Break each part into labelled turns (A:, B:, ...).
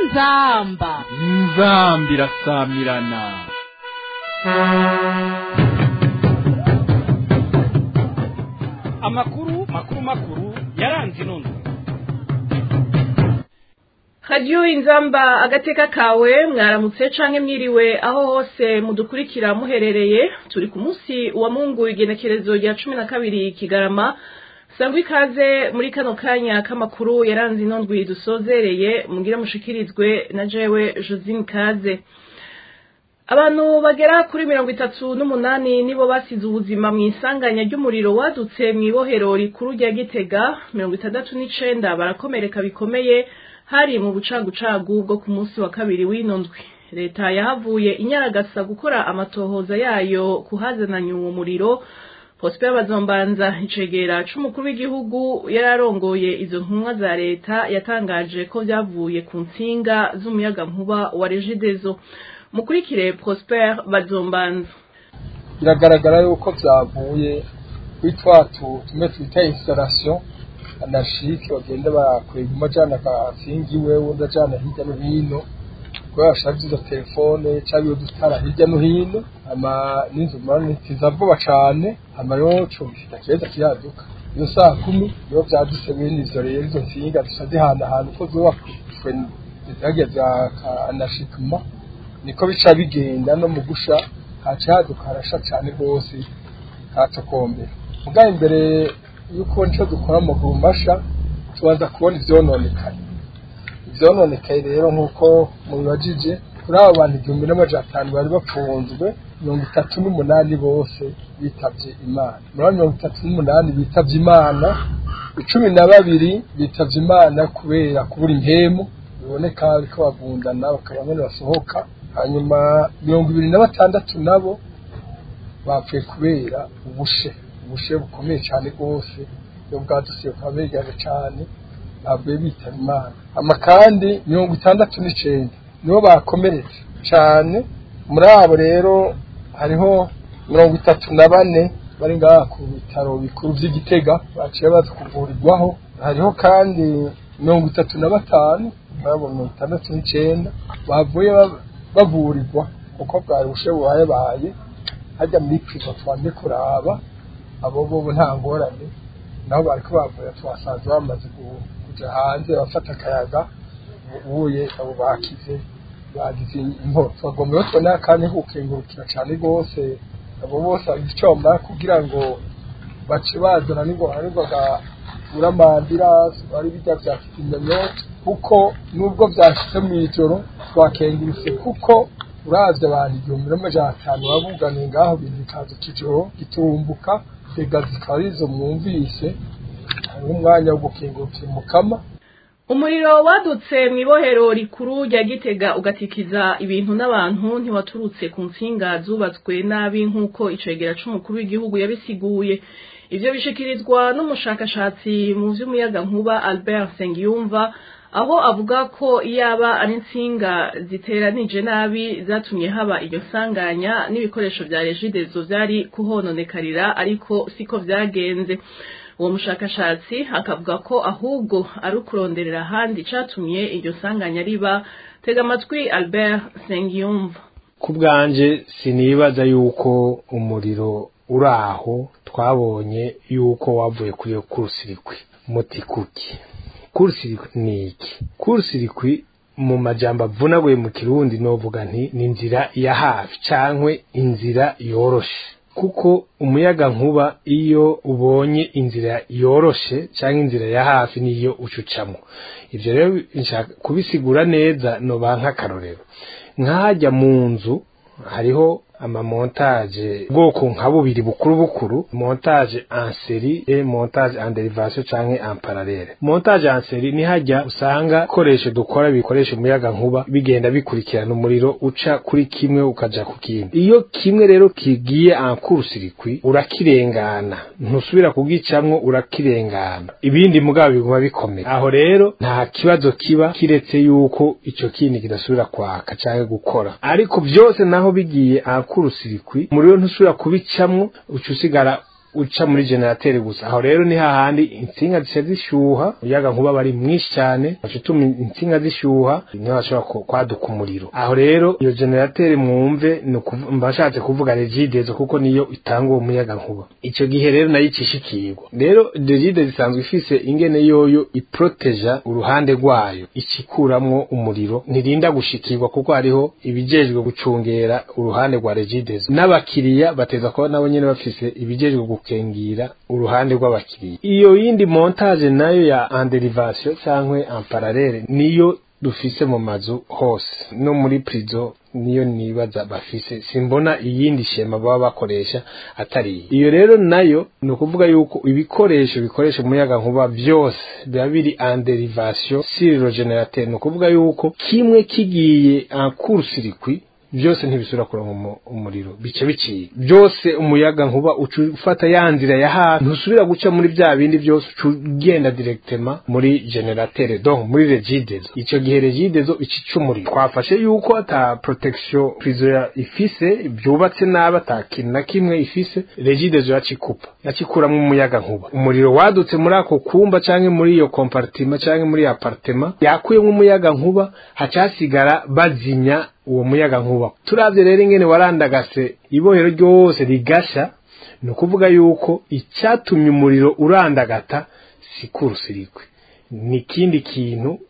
A: inzamba
B: inzambi irasamirana
C: amakuru makuru makuru yaranze inondo
D: radiyo inzamba agateka kawe mwaramutse canke mwiriwe aho hose mudukurikira muherereye turi ku munsi wa mungu igenekerezo rya cumi na kabiri kigarama sangwa ikaze muri kano kanya k'amakuru yaranze ino ndwi dusozereye mugire mushikirizwe na jewe josine kaze abantu bagera kuri mirongo itatu n'umunani nibo basize ubuzima mu isanganya ry'umuriro wadutse mu ibohero rikuru rya gitega mirongo itandatu n'icenda barakomereka bikomeye hari mu bucagucagu bwo ku munsi wa kabiri w'ino ndwi leta yahavuye inyaragasa gukora amatohoza yayo kuhazananya uwo muriro Prosper Bazombanza icegera c'umukuru w'igihugu yararongoye izo ntumwa za leta yatangaje ko vyavuye ku ntsinga z'umuyaga nkuba wa Regideso mukurikire Prosper Bazombanza
E: biragaragara yuko vyavuye kuri twatu tumwe twita installation anashike bagenda bakwega umajana akasingi wewe undi ajana hirya no hino kubera bashaje izo telefone cyangwa udutara hirya no hino ama n'inzu mani tiza vuba cane ama yo cumfita keza kiraduka iyo saa kumi iyo vyadutse bene ivyo rero izo nsinga zica zihanahana uko zubakwe zageza anashikima niko bica bigenda no mu gusha haca haduka harasha cane rwose hatokombera mugabo imbere yuko nico dukora amaguru masha tubanza kubona ivyononekaye ivyononekaye rero nk'uko mubibajije kuri abo bantu igihumbi n'amajana atanu bari bapfunzwe mirongo itatu n'umunani bose bitavye imana muri abo mirongo itatu n'umunani bitavye imana icumi na babiri bitavye imana kubera kubura impemu biboneka bariko bagundana bakaba nyene basohoka hanyuma mirongo ibiri na batandatu nabo bapfuye kubera ubushe ubushe bukomeye cyane rwose iyo bwadusiye bukaba begaje cyane ntabwo bitaba imana ama kandi mirongo itandatu n'icenda nibo bakomeretse cyane muri abo rero hariho mirongo itatu na bane bari ngaha ku bitaro bikuru vy'igitega baciye baza kuvurirwaho hariho kandi mirongo itatu na batanu muri mirongo itandatu n'icenda bavuye bavurirwa kuko bwari ubushe bubayebaye hajya muri priva twanze kuraba abo bobo nta ngorane nabo bariko bavuye twasanze bamaze kuja hanze bafata akayaga ubuye abo bakize bagize inkoro twagomba rero tubona akanya kukengurukira cane rwose abo bose icomba kugira ngo bace bazana n'ingorane n'ingoga uramandira ari bijya vya kizimyamyoto kuko nubwo vyashitse mw'ijoro twakengurutse kuko uravye abantu igihumbi n'amajana atanu babuganiye ngaho bintu bikaza kijoro gitumbuka zega zikaba arizo mwumvise hariho umwanya wo gukingurukira umukama
D: umuriro wadutse mu ibohero rikuru rya gitega ugatikiza ibintu n'abantu ntiwaturutse ku ntsinga zubatswe nabi nk'uko icegera c'umukuru w'igihugu yabisiguye ivyo bishikirizwa n'umushakashatsi mu vy'umuyaga nkuba albert nsengiyumva aho avuga ko yaba ari insinga ziteranije nabi zatumye haba iryo sanganya n'ibikoresho vya regidezo vyari kuhononekarira ariko siko vyagenze uwo mushakashatsi akavuga ko ahubwo ari ukuronderera ahandi catumye iryo sanganya riba tega amatwi albert sengiyumva
F: ku bwanje sinibaza yuko umuriro uri aho twabonye yuko wavuye kuri iyo kurusirikwi muti kuki kurusirikwi ni iki kurusirikwi mu majambo avunaguye mu kirundi novuga nti ni inzira ya hafi cankwe inzira yoroshe kuko umuyaga nkuba iyo ubonye inzira yoroshe canke inzira ya hafi niyo ucucamwo ivyo rero nshaka kubisigura neza noba nk'akarorero nk'ahajya mu nzu hariho amamontage ubwoko nka bubiri bukuru bukuru montage en série et montage en dérivation canke en parallèle montage en série ni hajya usanga koresho dukora bikoresha umuyaga nkuba bigenda bikurikirana umuriro uca kuri kimwe ukaja ku kindi iyo kimwe rero kigiye en course urakirengana ntusubira kugicamwo urakirengana ibindi mugabo biguma bikomeye aho rero nta kibazo kiba kiretse yuko ico kindi kidasubira kwaka canke gukora ariko vyose naho bigiye en kurusirikwi umuriro ntusubira kubicamwo uca usigara uca muri generateri gusa aho rero ni hahandi insinga zica zishyuha umuyaga nkuba bari mwinshi cyane baca utuma insinga zishyuha niho hashobora ku- kwaduka umuriro aho rero iyo generateri mwumve ni ukuvu- mba nshatse kuvuga regidezo kuko niyo itanga uwo muyaga nkuba icyo gihe rero nayo icishikirwa rero regide zisanzwe ifise ingene yoyo iproteja uruhande rwayo ikikuramwo umuriro ntirinda gushikirwa kuko hariho ibijejwe gucungera uruhande rwa regidezo n'abakiriya bateza kuba nabo nyene bafise ibijejwe gukengira uruhande rw'abakiriya iyo yindi montage nayo ya anderivation cankwe en parallele niyo dufise mu mazu hose no muri prizo niyo nibaza bafise simbona iyindi shema baba bakoresha atari iyi. iyo rero nayo ni ukuvuga yuko ibikoresho bikoresha umuyaga nkuba byose biba biri en derivation sur le générateur ni ukuvuga yuko kimwe kigiye en court circuit byose ntibisubira kuronka umu- umuriro bice biciye byose umuyaga nkuba uca ufata ya nzira ya hafi ntusubira guca muri bya bindi byose uca ugenda directement muri generateur donc muri regidezo icyo gihe regidezo ica umuriro twafashe yuko ata protection prisoner ifise byubatse nabi ata kintu na kimwe ifise regidezo yacikupa yacikuramwo umuyaga nkuba umuriro wadutse muri ako kumba canke muri iyo compartiment canke muri iyo appartement yakuyemwo umuyaga nkuba haca hasigara bazinya uwo muyaga nkuba turavye rero ingene warandagase ibohero ryose rigasha ni ukuvuga yuko icyatumye umuriro urandagata si kurusirikwe ni ikindi kintu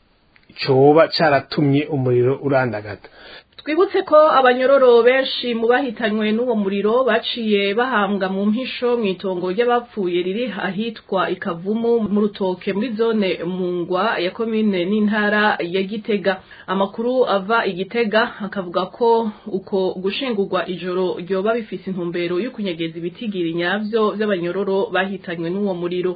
F: coba caratumye umuriro urandagata
D: twibutse ko abanyororo benshi mu bahitanywe n'uwo muriro baciye bahambwa mu mpisho mu itongo ry'abapfuye riri ahitwa ikavumu mu rutoke muri zone mungwa ya komine n'intara ya gitega amakuru ava igitega akavuga ko uko gushingurwa ijoro ryoba bifise intumbero yo kunyegeza ibitigiri nyavyo vy'abanyororo bahitanywe n'uwo muriro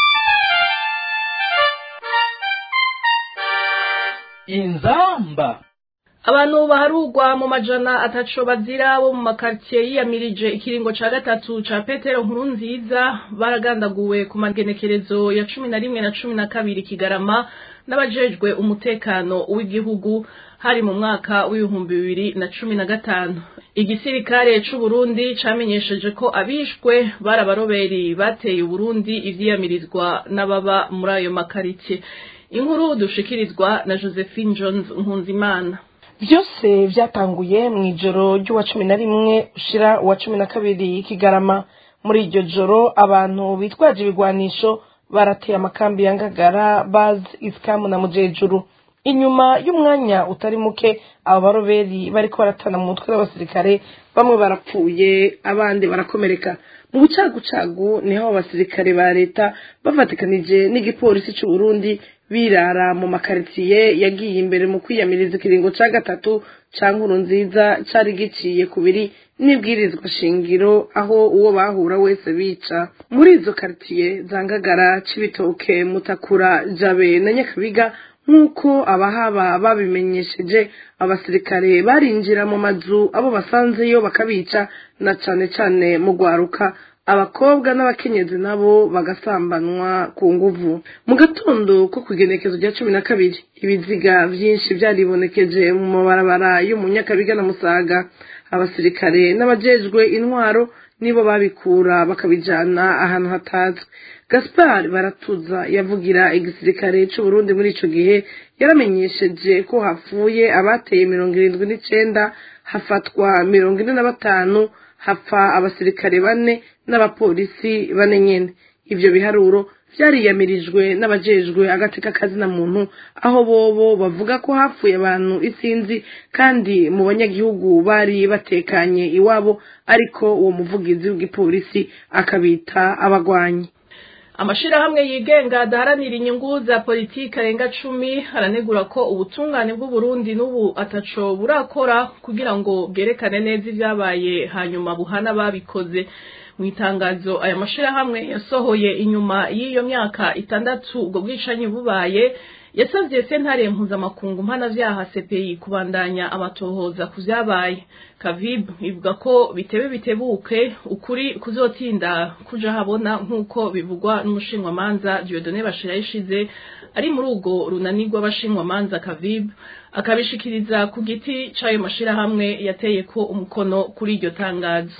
C: inzamba
D: abantu baharugwa mu majana ataco bazira bo mu makartier yiyamirije ikiringo ca gatatu ca petero nkuru nziza baragandaguwe ku magenekerezo ya cumi na rimwe na cumi na kabiri kigarama n'abajejwe umutekano w'igihugu hari mu mwaka w'ibihumbi bibiri na cumi na gatanu igisirikare c'uburundi camenyesheje ko abishwe bari abaroberi bateye uburundi ivyiyamirizwa n'ababa muri ayo makaritiye inkuru dushikirizwa na josephine jones nkunzimana
A: byose byatanguye mu ijoro ry'uwa cumi na rimwe ushira uwa cumi na kabiri kigarama muri iryo joro abantu bitwaje ibigwanisho barateye amakambi ya ngagara baz isikamu na mujejuru inyuma y'umwanya utari muke abo baroberi bariko baratana mu mutwe w'abasirikare bamwe barapfuye abandi barakomereka mu bucagucagu niho abo basirikare ba leta bavatikanije n'igipolisi c'uburundi birara mu makaritiye yagiye imbere mu kwiyamiriza ikiringo ca gatatu ca nkuru nziza cari giciye kubiri n'ibwirizwa shingiro aho uwo bahura wese bica muri izo karitiye zangagara cibitoke mutakura jabe na nyakabiga nk'uko abahaba babimenyesheje abasirikare barinjira mu mazu abo basanzeyo bakabica na cane cane mu gwaruka abakobwa n'abakenyezi nabo bagasambanwa ku nguvu mu gatondo ko ku igenekezo rya cumi na kabiri ibiziga vyinshi vyaribonekeje mu mabarabara yo mu nyakabiga na musaga abasirikare n'abajejwe intwaro nibo babikura bakabijana ahantu hatazwi gaspar baratuza yavugira igisirikare c'uburundi muri ico gihe yaramenyesheje ko hapfuye abateye mirongo irindwi n'icenda hafatwa mirongo ine na batanu hapfa abasirikare bane n'abapolisi bane nyene ivyo biharuro vyariyamirijwe n'abajejwe agateka kazina muntu aho bobo bavuga ko hapfuye abantu isinzi kandi mu banyagihugu bari batekanye iwabo ariko uwo muvugizi w'igipolisi akabita abagwanyi
D: amashirahamwe yigenga adaharanira inyungu za politiki arenga cumi aranegura ko ubutungane bw'uburundi n'ubu ataco burakora kugira ngo bwerekane neza ivyabaye hanyuma buhana babikoze mu itangazo aya mashirahamwe yasohoye inyuma y'iyo myaka itandatu ubwo bwicanyi bubaye yasavye sentare mpuzamakungu mpanavyaha CPI kubandanya amatohoza ku vyabaye Kavib ivuga ko bitebe bitebuke ukuri kuzotinda kuja habona nk'uko bivugwa n'umushinwamanza Dieudonné Bashirayishize ari muri urwo runani rw'abashinwamanza Kavib akabishikiriza ku giti c'ayo mashirahamwe yateye ko umukono kuri iryo tangazo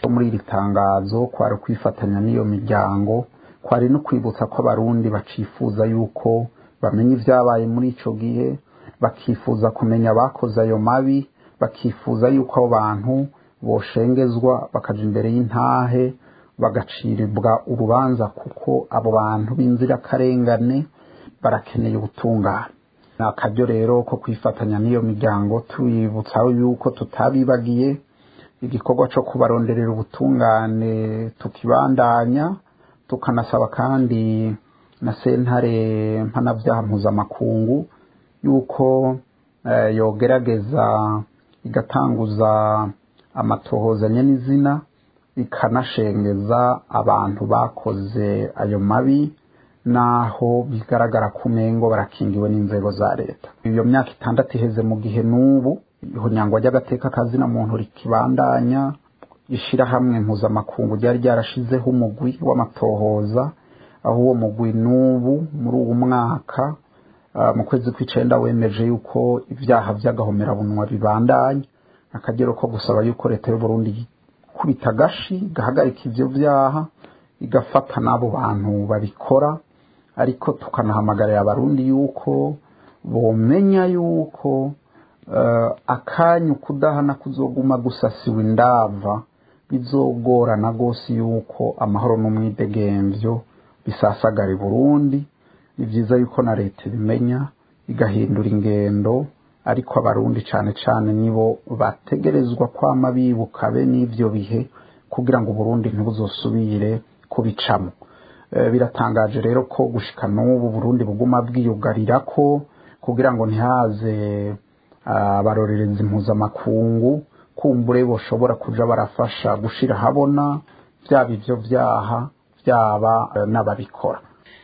G: muri iri tangazo kwari kwifatanya n'iyo miryango kwari no kwibutsa ko abarundi bacifuza yuko bamenya ibyabaye muri icyo gihe bakifuza kumenya abakoze ayo mabi bakifuza yuko abo bantu boshengezwa bakaja imbere y'intahe bagacirirwa urubanza kuko abo bantu b'inzirakarengane barakeneye ubutungane ni akaryo rero ko kwifatanya n'iyo miryango tubibutsa yuko tutabibagiye igikorwa cyo kubaronderera ubutungane tukibandanya tukanasaba kandi na sentare mpanabyaha mpuzamakungu yuko yogerageza igatanguza amatohozanye n'izina ikanashengeza abantu bakoze ayo mabi naho bigaragara ko umengo barakingiwe n'inzego za leta iyo myaka itandatu iheze mu gihe n'ubu ihonyangwa ry'agateka kazina muntu rikibandanya ishyirahamwe mpuzamakungu ryari ryarashizeho umugwi w'amatohoza aho uwo mugwi n'ubu muri uwo mwaka mu kwezi kw'icenda wemeje yuko ibyaha by'agahomerabunwa bibandanya akagero ko gusaba yuko leta y'uburundi kubita agashi igahagarika ivyo vyaha igafata n'abo bantu babikora ariko tukanahamagarira abarundi yuko bomenya yuko akanya ukudahana kuzoguma gusasiwe indava bizogorana rwose yuko amahoro n'umwidegemvyo bisasagara i burundi ni byiza yuko na leta ibimenya igahindura ingendo ariko abarundi cyane cyane nibo bategerezwa kwama bibuka be n'ibyo bihe kugira ngo uburundi ntibuzosubire kubicamo biratangaje rero ko gushika n'ubu burundi buguma bwiyugarira ko kugira ngo ntihaze abarorerezi mpuzamakungu kumbure boshobora kuja barafasha gushira habona byaba ivyo vyaha byaba n'ababikora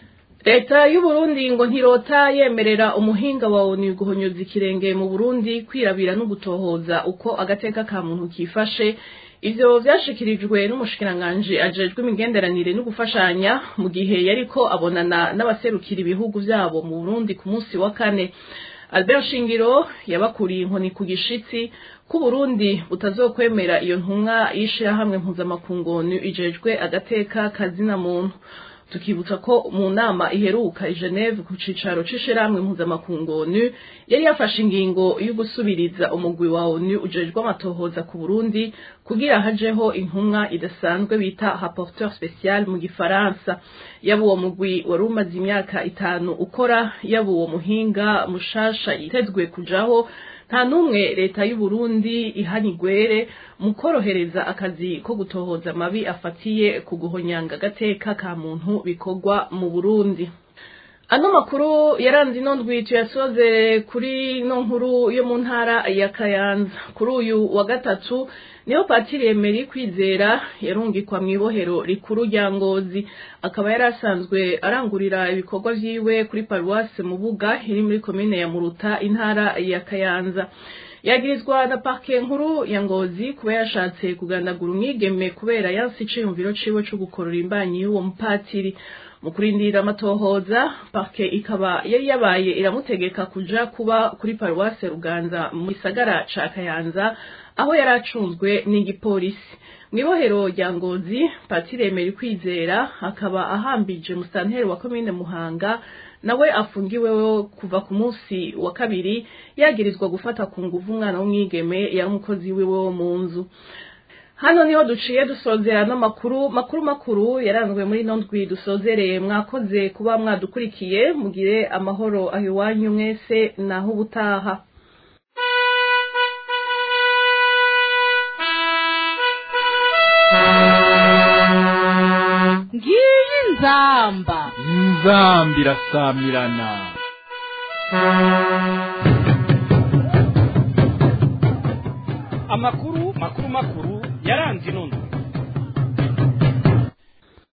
D: leta y'uburundi ngo ntirota yemerera umuhinga wa onu guhonyoza ikirenge mu burundi kwirabira no gutohoza uko agateka ka muntu kifashe ivyo vyashikirijwe n'umushikiranganji ajejwe imigenderanire no gufashanya mu gihe yariko abonana n'abaserukira ibihugu vyabo mu burundi ku munsi wa kane albert shingiro yabakuriye inkoni ku gishitsi ko Burundi butazokwemera iyo ntumwa y'ishirahamwe mpuzamakungu onu ijejwe agateka kazina muntu tukibutsa ko mu nama iheruka i Geneve ku cicaro c'ishirahamwe mpuzamakungu onu yari yafashe ingingo yo gusubiriza umugwi wa onu ujejwe amatohoza ku Burundi kugira hajeho intumwa idasanzwe bita rapporteur spécial mu gifaransa yaba uwo mugwi wari umaze imyaka itanu ukora yaba uwo muhinga mushasha yitezwe kujaho nta n'umwe leta y'u Burundi ihanigwere mu korohereza akazi ko gutohoza amabi afatiye ku guhonyanga agateka ka muntu bikorwa mu Burundi ano makuru yaranze ino ndwi tuyasoze kuri no nkuru yo mu ntara ya Kayanza kuri uyu wa gatatu niho Patiri Emery kwizera yarungikwa mu ibohero rikuru rya Ngozi akaba yari asanzwe arangurira ibikorwa vyiwe kuri paruwase Mubuga iri muri komine ya Muruta intara ya Kayanza yagirizwa na parke nkuru ya Ngozi kuba yashatse kugandagura umwigeme kubera yansi iciyumviro ciwe co gukorora imbanyi y'uwo mupatiri mu kurindira amatohoza parke ikaba yari yabaye iramutegeka kuja kuba kuri paruwase Ruganza mu gisagara ca Kayanza aho yari acunzwe n'igipolisi mu ibohero rya ngozi patire Emery kwizera akaba ahambije musanteri wa komine muhanga nawe afungiweho kuva ku munsi wa kabiri yagirizwa gufata ku nguvu umwana w'umwigeme yari umukozi wiwe wo mu nzu hano niho duciye dusozera no makuru makuru makuru yaranzwe muri ino ndwi dusozereye mwakoze kuba mwadukurikiye mugire amahoro aho iwanyu mwese naho ubutaha
H: ngiyi nzamba
B: inzambi irasamirana
C: amakuru makuru makuru yaranze ino ndwi